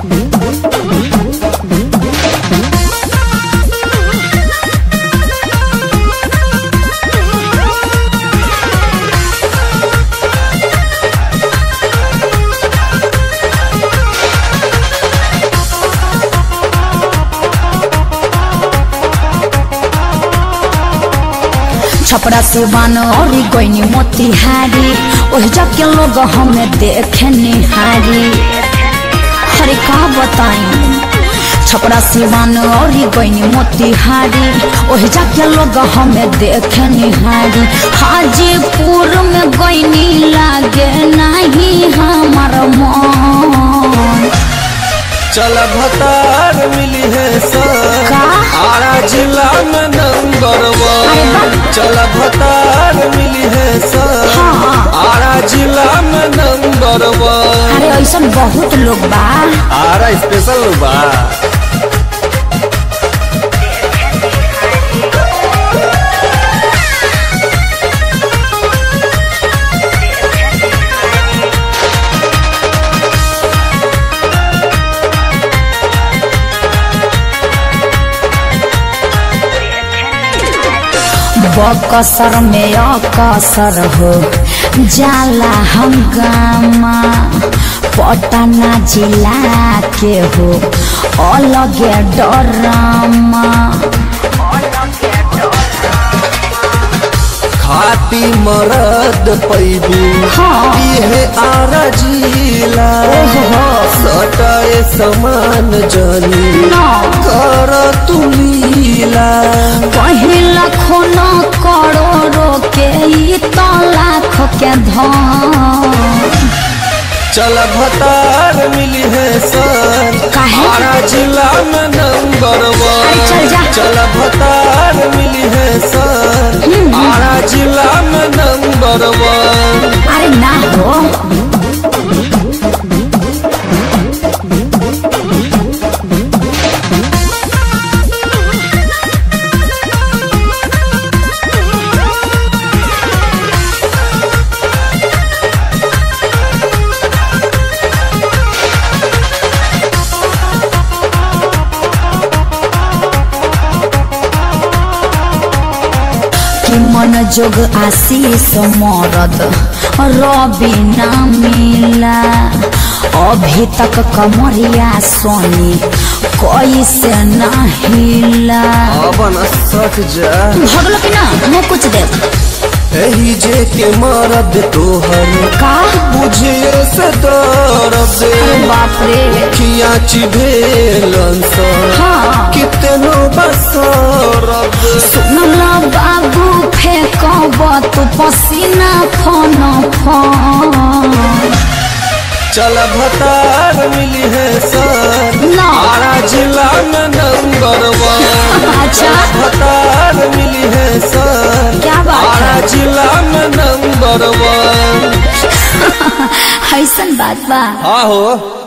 छपरा सिवान और गईनी मोतिहारी ओह जाके लोग हमें देखे निहारी हरे का बताई छपरा सिवान और गईनी मोतिहारी ओह जाके लोग हमें देखे निहारी हाजीपुर में गईनी लागे नहीं हमार मन चल भतार मिली है सर का? आरा जिला में नंबर वन चल भतार मिली है सर हाँ। आरा जिला में नंबर वन अरे ऐसा बहुत लोग बा आरा स्पेशल बा बकसर में अकसर हो जाला हंगामा पटना जिला के हो अलगे डरामा खाती मरद पैबू हाँ। ये आरा जिला ओहो। सटाए समान जनी ना कर तुलीला पहिला खून करोड़ों के ई तो लाख के धन चल भतार मिली है सर काहे? आरा जिला में नंबर अरे चल वन जा। चल भतार मिली है सर आरा जिला में नंबर वन अरे ना हो कि मन जोग आशीष मरद रवि ना मिला अभी तक कमरिया सोनी कैसे ना हिला अबन सट जा भगलो कि ना मैं कुछ दे एही जे के मरद तोहर का बुझे से दर्द अरे बाप रे खिया चिभेलन सर हाँ कितनो बसरद सुनला बाबू फेंकब तू पसीना फन फन चल भतार मिली है सर ना आरा जिला में नंबर वन अच्छा भतार मिली है सर क्या बात आरा है जिला में नंबर वन ऐसन बात बा हाँ हो